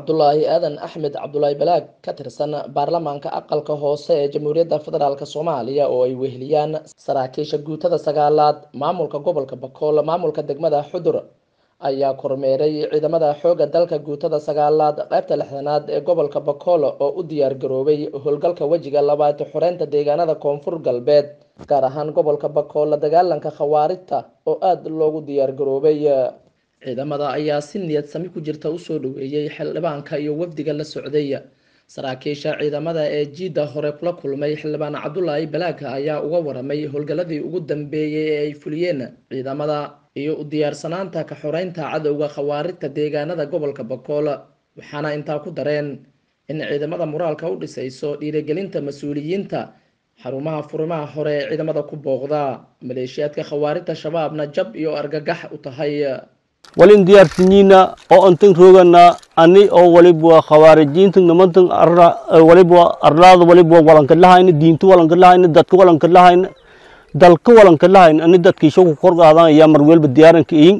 cabdulaahi aadan axmed cabdulaahi balaag ka tirsan baarlamaanka aqalka hoose ee jamhuuriyadda federaalk soomaaliya oo ay weheliyaan saraakiisha guutada sagaalaad maamulka gobolka bakool maamulka degmada xudur ayaa kormeeray ciidamada xooga dalka guutada sagaalaad qaybta lixdanaad ee gobolka bakool oo u diyaar garoobay howlgalka wejiga labaad xoreynta deegaanada koonfur galbeed gaar ahaan gobolka bakool la dagaalanka khawaarijta oo aada loogu diyaar garoobay ciidamada ayaa si niyad sami ku jirta usoo dhaweeyey xildhibaanka iyo wafdiga la socday saraakiisha ciidamada ee jiidda hore kula kulmay xildhibaan cabdulaahi balaaga ayaa uga waramay howlgalladii ugu dambeeyey ee ay fuliyeen ciidamada iyo u diyaarsanaanta ka xoreynta cadowga khawaarijta deegaanada gobolka bakool waxaana intaa ku dareen in ciidamada moraalka u dhisayso dhiirigelinta mas-uuliyiinta xarumaha furimaha hore ee ciidamada ku booqda maleeshiyaadka khawaarijta shabaabna jab iyo argagax u tahay walin diyaarsinyiina oo antan roogana ani oo walibwa khawaarijiinta nimantan walibwa arlaada walibwa walankadlahayna diinta walankadlahayna dadka walankadlahayna dalka walankadlahayna ani dadkiisha ku korqaadan ayaa marwelba diyaaranka iyin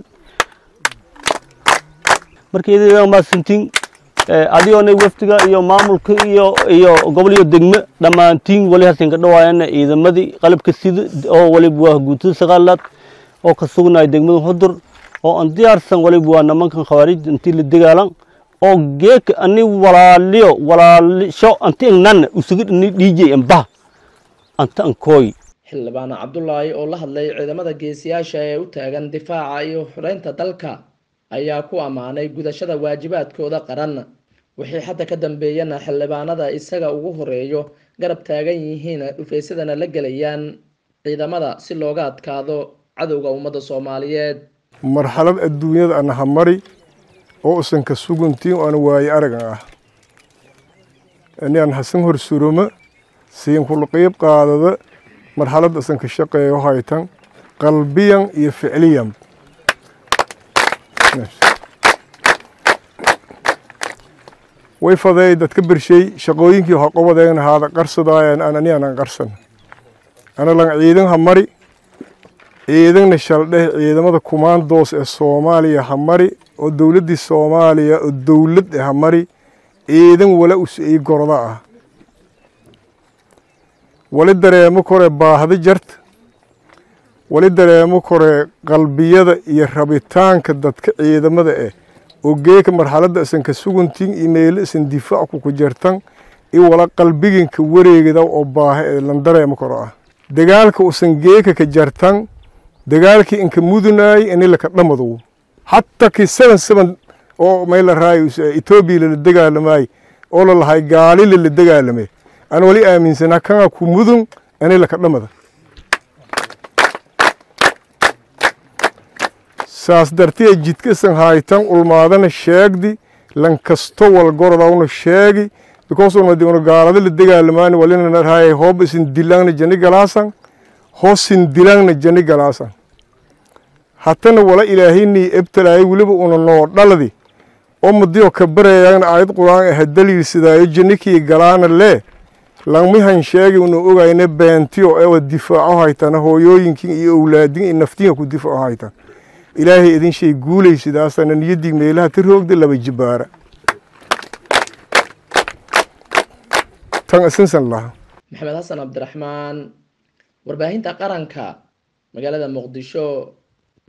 markeeda maasintiin adigoona wafdiga iyo maamulka iyo iyo gobol iyo degme dhammaantiin wali hasinka dhawaayana ciidamadii qalabka sida oo walibwa guutada sagaalaad oo ka sugnaya degmada hudur oo aan diyaarsan waliba waa nimankan khawaarij intii la dagaalan oo geeka ani walaaliyo walaalisho anti ingnan usuga ni dhiijay ambah anta ankooy xildhibaan cabdulaahi oo la hadlay ciidamada geesiyaasha ee u taagan difaaca iyo xureynta dalka ayaa ku ammaanay gudashada waajibaadkooda qaran wixii hadda ka dambeeyana xildhibaanada isaga ugu horeeyo garab taagan yihiin dhufaysadana la gelayaan ciidamada si looga adkaado cadowga ummadda soomaaliyeed marxalad adduunyada ana hamari oo usan ka suguntiin oo ana waaye aragan ah ani aan hasan hor suroma siin kula qeyb qaadada marxalad asan ka shaqeeyo haytan qalbiyan iyo ficliyan way fadeey dadka bershay shaqooyinkii hoqobadeegn haada qarsadaayan aan ani aanan qarsan ana lan ciidan hamari ciidanna shaldheh ciidamada kumaandoos ee soomaaliya hamari oo dowladdii soomaaliya oo dowlad e hamari ciidan wala us-ey gorda ah wali dareemo kore baahda jarta wali dareemo kore qalbiyada iyo rabitaanka dadka ciidamada eh oo geeka marxaladda isan ka suguntiin iyo meelo isan difaacku ku jartan iyo wala qalbiginka wareegida oo baaha ee lan dareemo koro ah dagaalka usan geeka ka jartan dagaalkii inka mudunaay ini laka dhamadow hataa kii seven seven oo mayla raayo etoobiya lala dagaalamaay oo lalahay gaali lala dagaalame aan wali aaminsanaa kana ku mudun ini laka dhamada saas dartiya jidkasan haytan ulmaadana sheegdi lan kasto walgorodawna sheegi because una gaalada la dagaalamaani walina raayay hoob isin dilangna jani galaasan hoosin dilangna jani galaasan hatana wala ilaahaynii ebtalaayo weliba una noo dhaladi oo madiyo ka barayaan aayad qur-aan aha daliilsidaayo janikii galaana lee langmihan sheegi una ogayna beentiyo ewa difaaco haytana hooyooyinkin iyo owlaadin iyo naftinga ku difaaco haytan ilaahay idin shay guulaysidaasana niyadig meelaha ka roogda laba jibaara tan isinsan laha maxamed xasan cabdiraxmaan warbaahinta qaranka magaalada muqdisho